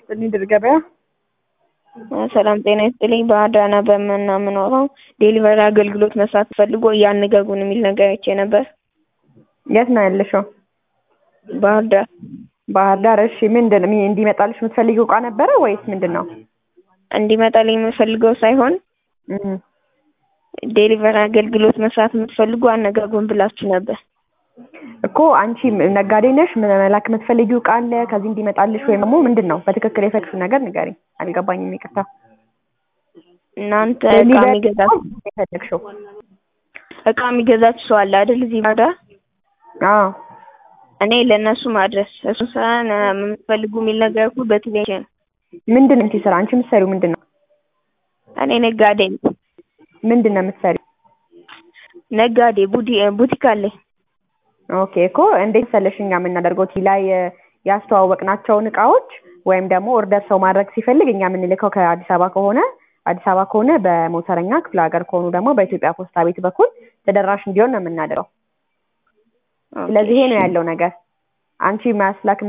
ይስጥልኝ ድል ገበያ። ሰላም ጤና ይስጥልኝ። በአዳና በምናምኖረው ዴሊቨሪ አገልግሎት መስራት ፈልጎ እያነጋጉን የሚል ነገር አይቼ ነበር። የት ነው ያለሽው? ባህር ዳር ባህር ዳር። እሺ ምንድን ነው እንዲመጣልሽ የምትፈልጊው እቃ ነበረ ወይስ ምንድን ነው? እንዲመጣልኝ የምፈልገው ሳይሆን እም፣ ዴሊቨሪ አገልግሎት መስራት የምትፈልጉ አነጋጉን ብላችሁ ነበር። እኮ አንቺ ነጋዴ ነሽ፣ መላክ የምትፈልጊው እቃ አለ ከዚህ እንዲመጣልሽ ወይም ደግሞ ምንድን ነው በትክክል የፈለግሽው ነገር ንገሪኝ። አልገባኝም፣ ይቅርታ። እናንተ እቃ የሚገዛ የፈለግሽው? እቃ የሚገዛችሁ ሰው አለ አይደል? እዚህ ባህር ዳር አዎ እኔ ለእነሱ ማድረስ እሱ ስራ የምትፈልጉ የሚል ነገር እኮ በቴሌቪዥን ምንድን ነው ስራ? አንቺ የምትሰሪው ምንድን ነው? እኔ ነጋዴ ነኝ። ምንድን ነው የምትሰሪው? ነጋዴ ቡዲ ቡቲክ አለኝ። ኦኬ እኮ እንዴት መሰለሽ እኛ የምናደርገው ቲ ላይ ያስተዋወቅናቸውን እቃዎች ወይም ደግሞ ኦርደር ሰው ማድረግ ሲፈልግ እኛ የምንልከው ከአዲስ አበባ ከሆነ አዲስ አበባ ከሆነ በሞተረኛ ክፍለ ሀገር ከሆኑ ደግሞ በኢትዮጵያ ፖስታ ቤት በኩል ተደራሽ እንዲሆን ነው የምናደርገው። ስለዚህ ይሄ ነው ያለው ነገር። አንቺ ማስላክ